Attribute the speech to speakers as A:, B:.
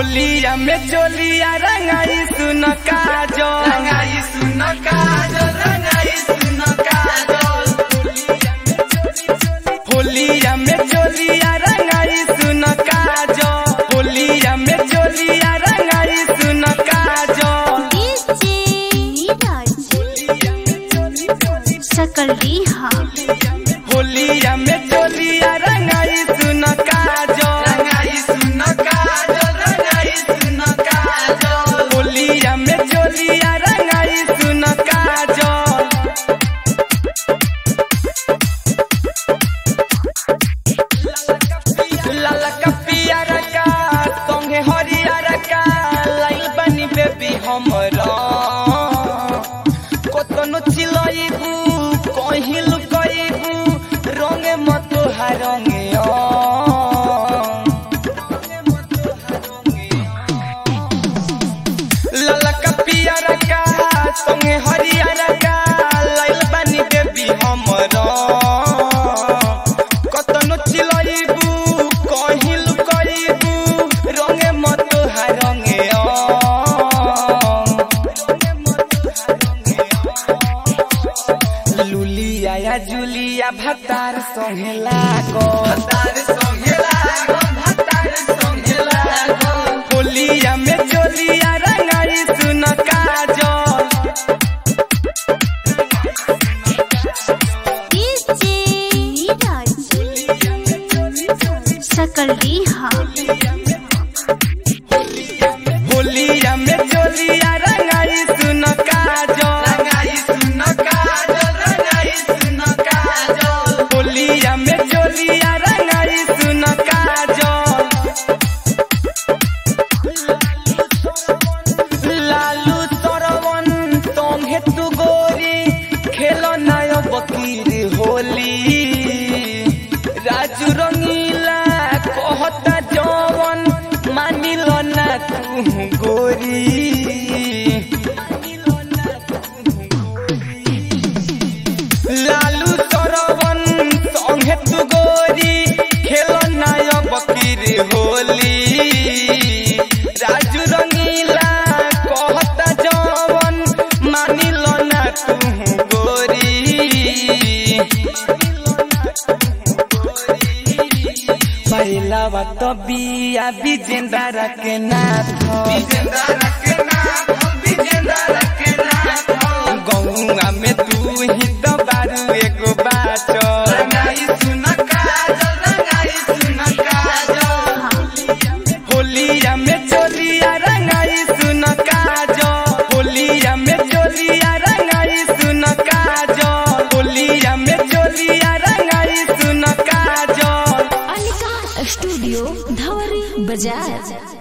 A: होलिया में चोलिया रंगाई सुन काजो
B: रंगाई सुन काजल रंगाई सुन काजल
A: होलिया में चोलिया रंगाई सुन काजो होलिया में चोलिया रंगाई सुन काजो
C: सकल रिहा
A: होलिया में चोलिया रंगाई सुन काजो
B: रंगाई सुन काजल रंगाई सुन काजल
A: होलिया में चोलिया रंगाई सुन काजो लाल का पियर का संगे हरियर का लाइल बनी बेबी हमरा कतनो चिलइबू कहीं लुकइबू रंगे मत हरंगे लाल का पियर का संगे हरियर का लाइल बनी बेबी हमरा कतनो चिलइबू कहीं लुकइबू रंगे मत हरंगे लुलिया या जुलिया भतार संगे लागो
B: भतार संगे लागल भतार संगे लागल
A: होलिया में चोलिया रंगाई सुन काजो
C: सकल रिहा
A: होलिया में चोलिया रंगाई सुन काजो
B: रंगाई सुन काजल रंगाई सुन काजल
A: होलिया में चोलिया रंगाई सुन काजो लालू सरवन संगे तू गोरी खेलो नायो बकीर होली राजू रंगीला कहता जवन मानिल ना तू गोरी लालू सरवन संगे तू गोरी खेलो नायो बकीर होली राजू रंगीला कहता जवन मानिल ना तू गोरी पहिला बात बिया विजेंद्र के नाथ
B: विजेंद्र के नाथ विजेंद्र के नाथ
A: गौआ में तू ही तो बारू एगो बाचो
B: रंगाई सुन काजल रंगाई सुन काजल
A: होलिया में चोलिया रंगाई सुन काजो होलिया में चोलिया रंगाई सुन काजो होलिया में चोलिया रंगाई सुन काजो
C: अनिका स्टूडियो धवरी बाजार